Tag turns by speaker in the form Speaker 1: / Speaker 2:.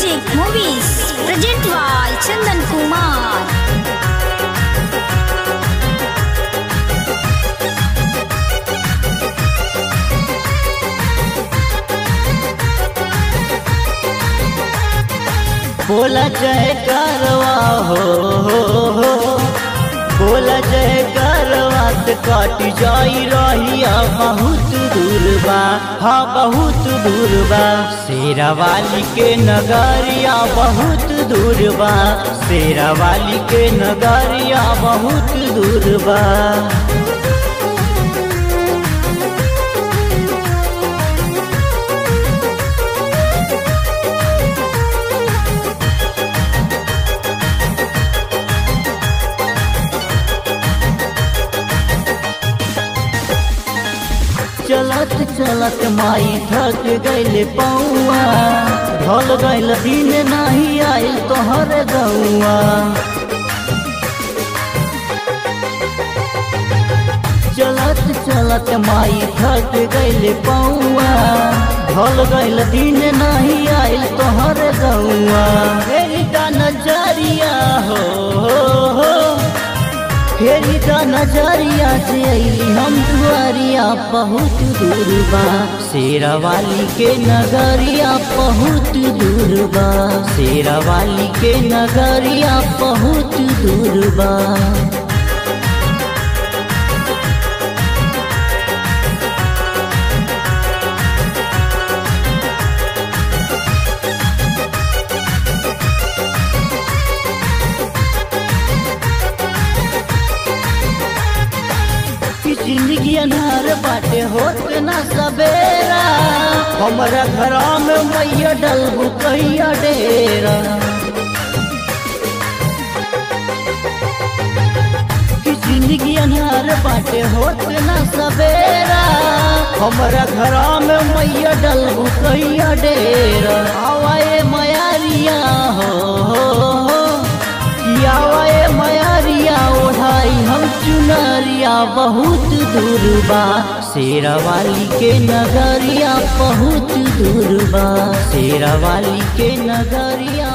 Speaker 1: Music Movies present by Chandan Kumar.
Speaker 2: बोला जय करवा हो हो हो बोला जय करवा त कट जाई रहिया बहुत दूर बा हाँ बहुत दूर बा शेरा वाली के नगरिया बहुत दूर बा शेरा वाली के नगरिया बहुत दूर बा चलत चलत माई थक गइल पौआ ढल गइल दिन नहीं आइल तोहर गौआ चलत चलत माई थक गइल पौआ ढल गइल दिन नहीं आइल तोहर गौआ फेरी का नजरिया हो, हो, हो। फेरी का नजरिया से अली हम दुआरिया बहुत दूर बा शेरा वाली के नगरिया बहुत दूर बा शेरा वाली के नगरिया बहुत दूर बा कि जिंदगी अनार बाटे होत ना सवेरा हमारा घरा में मैया डलबू कहिया डेरा कि जिंदगी अनार बाटे होत ना सवेरा हमारा घरा में मैया डलबू कहिया डेरा आवाए मयारिया हो, हो, हो। आवाए मयारिया ओढ़ाई हम चुनरिया बहुत दूर बा शेरा वाली के नगरिया बहुत दूर बा शेरा वाली के नगरिया